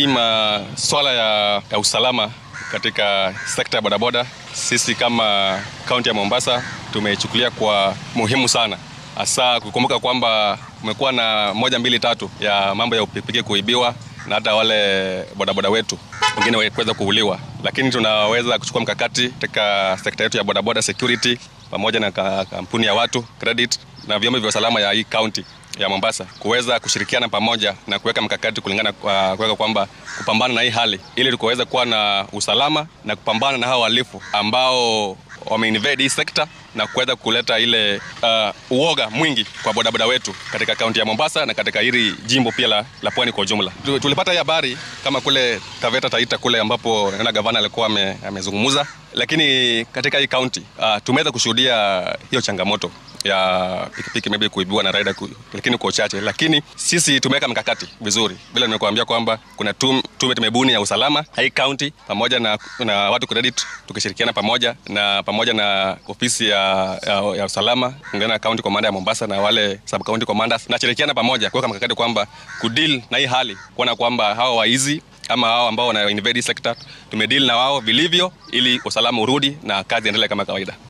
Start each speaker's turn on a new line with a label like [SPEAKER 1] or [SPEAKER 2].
[SPEAKER 1] hii maswala ya, ya usalama katika sekta ya bodaboda, sisi kama kaunti ya Mombasa tumeichukulia kwa muhimu sana, hasa kukumbuka kwamba kumekuwa na moja mbili tatu ya mambo ya pikipiki kuibiwa na hata wale bodaboda wetu wengine kuweza kuuliwa, lakini tunaweza kuchukua mkakati katika sekta yetu ya bodaboda security pamoja na kampuni ya watu credit na vyombo vya usalama ya hii kaunti ya Mombasa kuweza kushirikiana pamoja na kuweka mkakati kulingana kwa kuweka kwamba kupambana na hii hali ili tukaweza kuwa na usalama na kupambana na hao wahalifu ambao wameinvade hii sekta na kuweza kuleta ile uh, uoga mwingi kwa bodaboda wetu katika kaunti ya Mombasa na katika hili jimbo pia la, la pwani kwa ujumla. Tulipata hii habari kama kule Taveta Taita kule ambapo naona gavana alikuwa amezungumza, lakini katika hii kaunti uh, tumeweza kushuhudia hiyo changamoto ya pikipiki maybe kuibiwa na rider ku, lakini kwa uchache, lakini sisi tumeweka mikakati vizuri, vile nimekuambia kwamba kuna tume tumebuni ya usalama hii county pamoja na, na watu credit tukishirikiana pamoja na pamoja na ofisi ya, ya, ya usalama ungana na county commander ya Mombasa na wale sub county commanders na shirikiana pamoja kuweka mikakati kwamba kudeal na hii hali, kuona kwamba hawa waizi ama hao ambao wana invade sector tumedeal na wao vilivyo, ili usalama urudi na kazi endelee kama kawaida.